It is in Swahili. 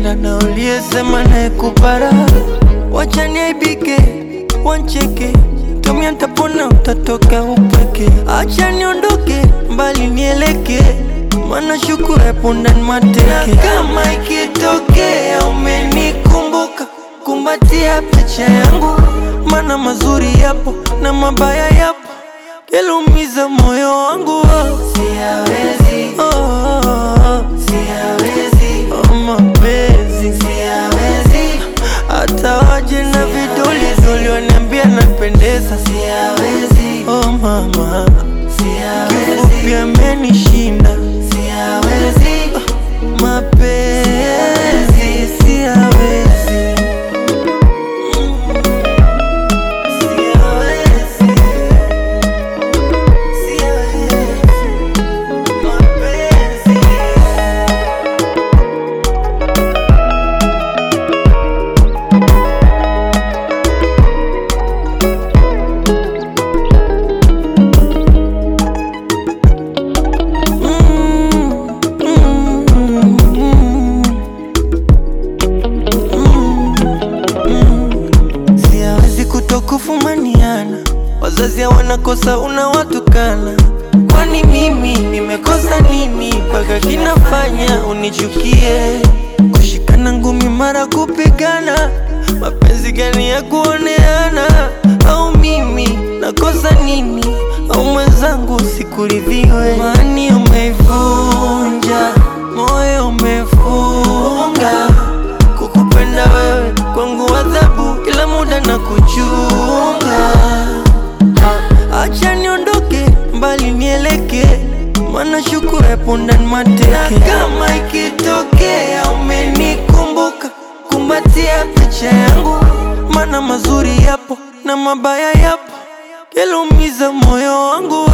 unayempenda na uliyesema naye kupara, wacha niaibike, wancheke tumia ntapona, utatoka upweke, acha niondoke mbali nieleke, mana shuku epo ndani mateke, na kama ikitokea umenikumbuka, kumbatia picha yangu, mana mazuri yapo na mabaya yapo, kelumiza moyo wangu oh. Siyawezi, Oh, oh, oh. siyawezi, Oh, mapenzi siyawezi, hata waje na vidoli doli waniambia napendeza siyawezi, oh mama siyawezi, kifupi amenishinda siyawezi, mapenzi siyawezi siyawezi, siyawezi, mapenzi. Mm, mm, mm, mm. Siawezi kutokufumaniana, wazazi wanakosa unawatukana. Kwani mimi nimekosa nini mpaka kinafanya unichukie? Kushikana ngumi mara kupigana, mapenzi gani ya kuoneana? Au mimi nakosa nini? Au mwenzangu sikuridhiwe? Mani umeivunja moyo umefunga, kukupenda wewe kwangu adhabu, kila muda na kuchunga Acha niondoke mbali nieleke, mana shuku epo ndani mateke. Na kama ikitokea umenikumbuka, kumbatia picha yangu, mana mazuri yapo na mabaya yapo, kelumiza moyo wangu